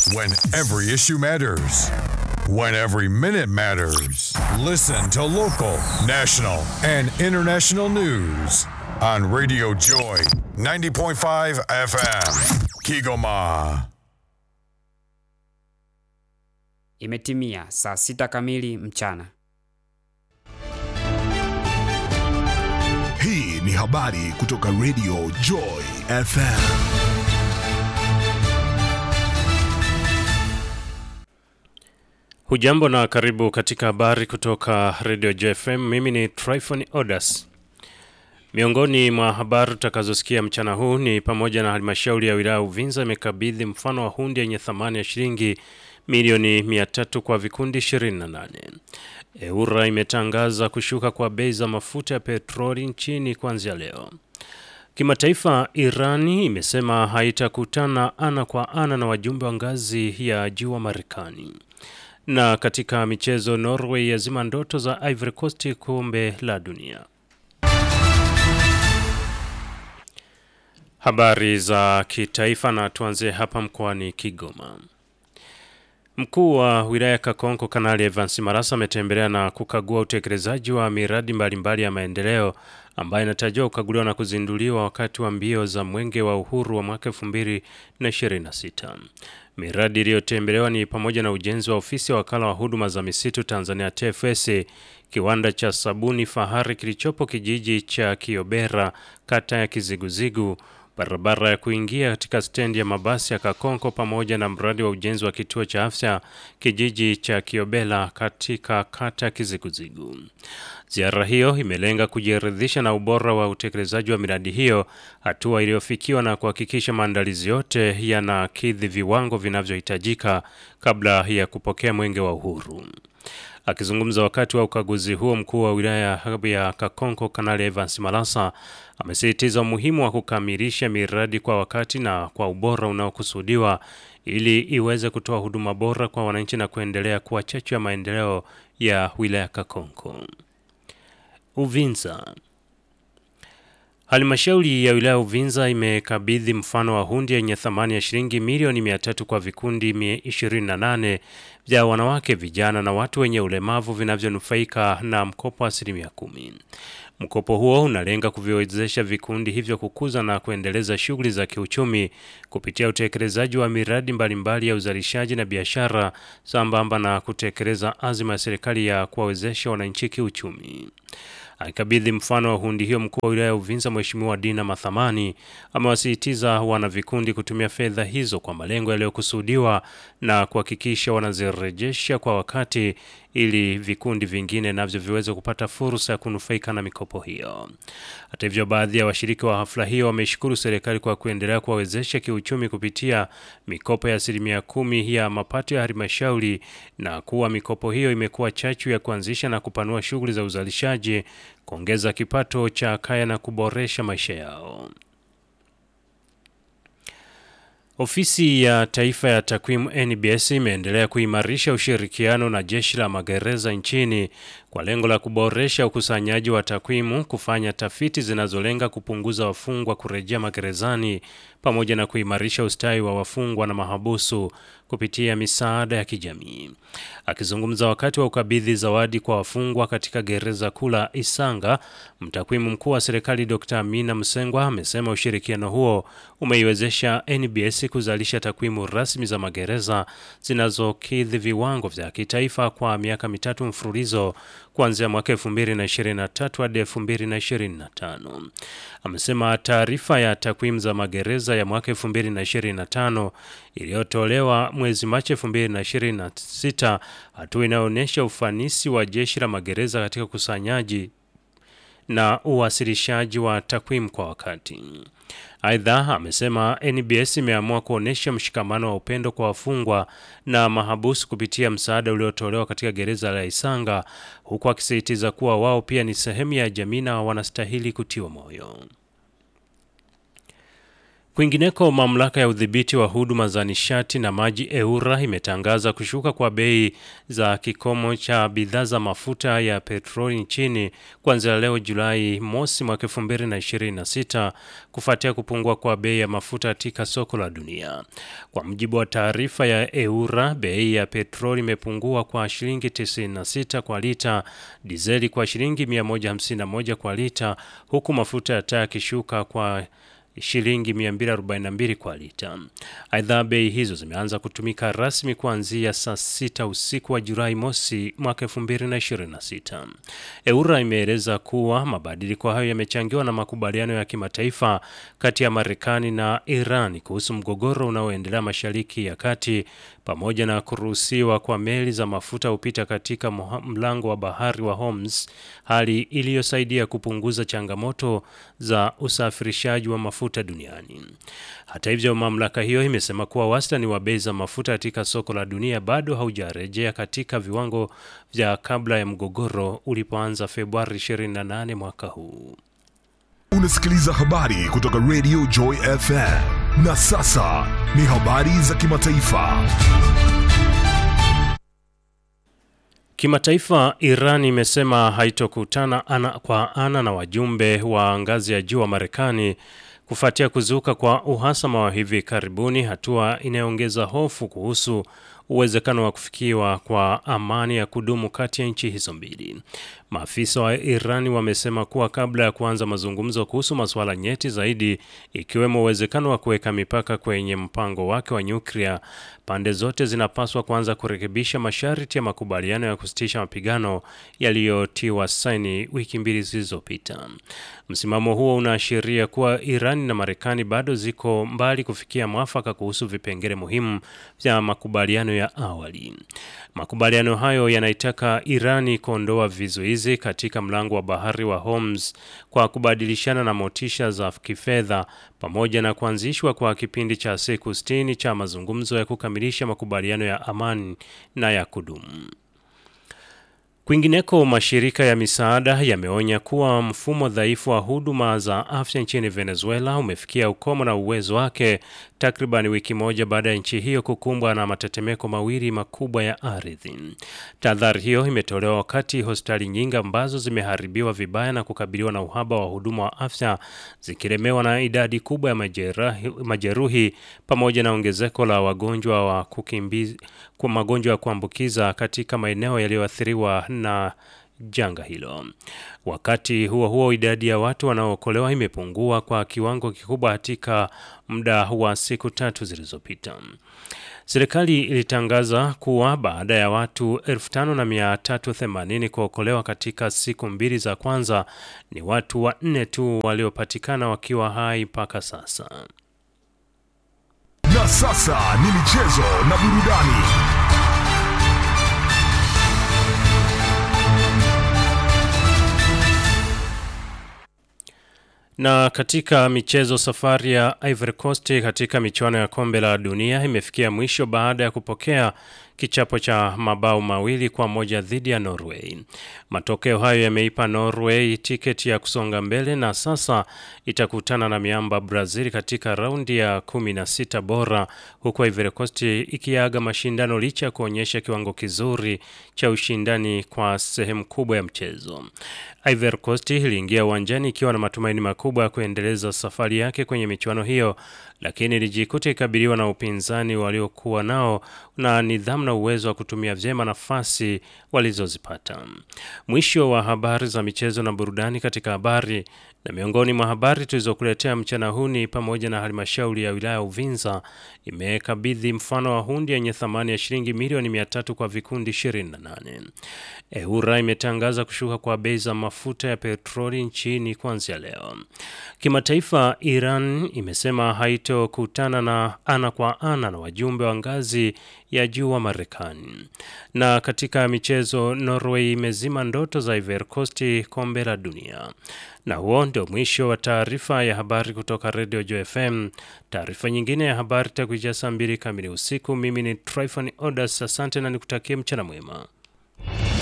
When every issue matters. When every minute matters. Listen to local, national, and international news on Radio Joy 90.5 FM. Kigoma. Imetimia saa sita kamili mchana. Hii ni habari kutoka Radio Joy FM. Hujambo na karibu katika habari kutoka Radio JFM. Mimi ni Tryphon Odas. Miongoni mwa habari tutakazosikia mchana huu ni pamoja na halmashauri ya wilaya Uvinza imekabidhi mfano wa hundi yenye thamani ya shilingi milioni 300 kwa vikundi 28. EURA imetangaza kushuka kwa bei za mafuta ya petroli nchini kuanzia leo. Kimataifa, Irani imesema haitakutana ana kwa ana na wajumbe wa ngazi ya juu wa Marekani. Na katika michezo, Norway yazima ndoto za Ivory Coast kombe la dunia. Habari za kitaifa na tuanzie hapa mkoani Kigoma. Mkuu wa wilaya Kakonko Kanali Evans Marasa ametembelea na kukagua utekelezaji wa miradi mbalimbali ya maendeleo ambayo inatarajiwa kukaguliwa na kuzinduliwa wakati wa mbio za Mwenge wa Uhuru wa mwaka 2026. Miradi iliyotembelewa ni pamoja na ujenzi wa ofisi ya wakala wa huduma za misitu Tanzania TFS, kiwanda cha sabuni fahari kilichopo kijiji cha Kiobera, kata ya Kiziguzigu, barabara ya kuingia katika stendi ya mabasi ya Kakonko pamoja na mradi wa ujenzi wa kituo cha afya kijiji cha Kiobela katika kata ya Kiziguzigu. Ziara hiyo imelenga kujiridhisha na ubora wa utekelezaji wa miradi hiyo, hatua iliyofikiwa na kuhakikisha maandalizi yote yanakidhi viwango vinavyohitajika kabla ya kupokea mwenge wa uhuru. Akizungumza wakati wa ukaguzi huo, mkuu wa wilaya ya Kakonko Kanali Evans Malasa amesisitiza umuhimu wa kukamilisha miradi kwa wakati na kwa ubora unaokusudiwa ili iweze kutoa huduma bora kwa wananchi na kuendelea kuwa chachu ya maendeleo ya wilaya Kakonko. Uvinza. Halmashauri ya wilaya Uvinza imekabidhi mfano wa hundi yenye thamani ya shilingi milioni 300 kwa vikundi 28 vya wanawake, vijana na watu wenye ulemavu vinavyonufaika na mkopo wa asilimia kumi. Mkopo huo unalenga kuviwezesha vikundi hivyo kukuza na kuendeleza shughuli za kiuchumi kupitia utekelezaji wa miradi mbalimbali ya uzalishaji na biashara sambamba na kutekeleza azima ya serikali ya kuwawezesha wananchi kiuchumi. Akikabidhi mfano wa hundi hiyo, mkuu wa wilaya ya Uvinza Mheshimiwa Dina Mathamani amewasisitiza wana vikundi kutumia fedha hizo kwa malengo yaliyokusudiwa na kuhakikisha wanazirejesha kwa wakati ili vikundi vingine navyo viweze kupata fursa ya kunufaika na mikopo hiyo. Hata hivyo, baadhi ya washiriki wa hafla hiyo wameshukuru serikali kwa kuendelea kuwawezesha kiuchumi kupitia mikopo ya asilimia kumi ya mapato ya halmashauri na kuwa mikopo hiyo imekuwa chachu ya kuanzisha na kupanua shughuli za uzalishaji, kuongeza kipato cha kaya na kuboresha maisha yao. Ofisi ya Taifa ya Takwimu NBS imeendelea kuimarisha ushirikiano na jeshi la magereza nchini kwa lengo la kuboresha ukusanyaji wa takwimu, kufanya tafiti zinazolenga kupunguza wafungwa kurejea magerezani pamoja na kuimarisha ustawi wa wafungwa na mahabusu kupitia misaada ya kijamii. Akizungumza wakati wa ukabidhi zawadi kwa wafungwa katika gereza kuu la Isanga, mtakwimu mkuu wa serikali Dr. Amina Msengwa amesema ushirikiano huo umeiwezesha NBS kuzalisha takwimu rasmi za magereza zinazokidhi viwango vya kitaifa kwa miaka mitatu mfululizo kuanzia mwaka 2023 hadi 2025. Amesema taarifa ya takwimu za magereza ya mwaka 2025 iliyotolewa mwezi Machi 2026, hatua inayoonyesha ufanisi wa jeshi la magereza katika ukusanyaji na uwasilishaji wa takwimu kwa wakati. Aidha, amesema NBS imeamua kuonyesha mshikamano wa upendo kwa wafungwa na mahabusu kupitia msaada uliotolewa katika gereza la Isanga, huku akisisitiza kuwa wao pia ni sehemu ya jamii na wanastahili kutiwa moyo. Kwingineko, mamlaka ya udhibiti wa huduma za nishati na maji EURA imetangaza kushuka kwa bei za kikomo cha bidhaa za mafuta ya petroli nchini kuanzia leo Julai mosi mwaka 2026 kufuatia kupungua kwa bei ya mafuta katika soko la dunia. Kwa mujibu wa taarifa ya EURA, bei ya petroli imepungua kwa shilingi 96 kwa lita, dizeli kwa shilingi 151 kwa lita, huku mafuta ya taa yakishuka kwa shilingi 242 kwa lita. Aidha, bei hizo zimeanza kutumika rasmi kuanzia saa sita usiku wa Julai mosi mwaka 2026. EURA imeeleza kuwa mabadiliko hayo yamechangiwa na makubaliano ya kimataifa kati ya Marekani na Iran kuhusu mgogoro unaoendelea Mashariki ya Kati pamoja na kuruhusiwa kwa meli za mafuta kupita katika mlango wa bahari wa Hormuz, hali iliyosaidia kupunguza changamoto za usafirishaji wa mafuta duniani. Hata hivyo, mamlaka hiyo imesema kuwa wastani wa bei za mafuta katika soko la dunia bado haujarejea katika viwango vya kabla ya mgogoro ulipoanza Februari 28 mwaka huu. Unasikiliza habari kutoka Radio Joy FM. Na sasa ni habari za kimataifa. Kimataifa, Iran imesema haitokutana ana kwa ana na wajumbe wa ngazi ya juu wa Marekani kufuatia kuzuka kwa uhasama wa hivi karibuni, hatua inayoongeza hofu kuhusu uwezekano wa kufikiwa kwa amani ya kudumu kati ya nchi hizo mbili. Maafisa wa Irani wamesema kuwa kabla ya kuanza mazungumzo kuhusu masuala nyeti zaidi, ikiwemo uwezekano wa kuweka mipaka kwenye mpango wake wa nyuklia, pande zote zinapaswa kuanza kurekebisha masharti ya makubaliano ya kusitisha mapigano yaliyotiwa saini wiki mbili zilizopita. Msimamo huo unaashiria kuwa Irani na Marekani bado ziko mbali kufikia mwafaka kuhusu vipengele muhimu vya makubaliano ya awali. Makubaliano hayo yanaitaka Irani kuondoa vizuizi katika mlango wa bahari wa Hormuz kwa kubadilishana na motisha za kifedha pamoja na kuanzishwa kwa kipindi cha siku 60 cha mazungumzo ya kukamilisha makubaliano ya amani na ya kudumu. Kwingineko, mashirika ya misaada yameonya kuwa mfumo dhaifu wa huduma za afya nchini Venezuela umefikia ukomo na uwezo wake takriban wiki moja baada ya nchi hiyo kukumbwa na matetemeko mawili makubwa ya ardhi. Tahadhari hiyo imetolewa wakati hospitali nyingi ambazo zimeharibiwa vibaya na kukabiliwa na uhaba wa huduma wa afya zikilemewa na idadi kubwa ya majerahi, majeruhi pamoja na ongezeko la wagonjwa wa kukimbizi, kwa magonjwa ya kuambukiza katika maeneo yaliyoathiriwa na janga hilo. Wakati huo huo, idadi ya watu wanaookolewa imepungua kwa kiwango kikubwa katika muda wa siku tatu zilizopita. Serikali ilitangaza kuwa baada ya watu 5380 kuokolewa katika siku mbili za kwanza, ni watu wanne tu waliopatikana wakiwa hai mpaka sasa. Na sasa ni michezo na burudani. Na katika michezo, safari ya Ivory Coast katika michuano ya kombe la dunia imefikia mwisho baada ya kupokea kichapo cha mabao mawili kwa moja dhidi ya Norway. Matokeo hayo yameipa Norway tiketi ya kusonga mbele na sasa itakutana na miamba Brazil katika raundi ya 16 bora, huku Ivory Coast ikiaga mashindano licha ya kuonyesha kiwango kizuri cha ushindani kwa sehemu kubwa ya mchezo. Ivory Coast iliingia uwanjani ikiwa na matumaini makubwa ya kuendeleza safari yake kwenye michuano hiyo, lakini ilijikuta ikabiliwa na upinzani waliokuwa nao na nidhamu na uwezo wa kutumia vyema nafasi walizozipata. Mwisho wa habari za michezo na burudani katika habari na miongoni mwa habari tulizokuletea mchana huu ni pamoja na halmashauri ya wilaya Uvinza imekabidhi mfano wa hundi yenye thamani ya shilingi milioni 300 kwa vikundi 28. EURA imetangaza kushuka kwa bei za mafuta ya petroli nchini kuanzia leo. Kimataifa, Iran imesema haitokutana na ana kwa ana na wajumbe wa ngazi ya juu wa Marekani. Na katika michezo, Norway imezima ndoto za Ivory Coast kombe la dunia. Na huo ndio mwisho wa taarifa ya habari kutoka Radio Jo FM. Taarifa nyingine ya habari takuja saa mbili kamili usiku. Mimi ni Tryphon Odas, asante na nikutakie mchana mwema.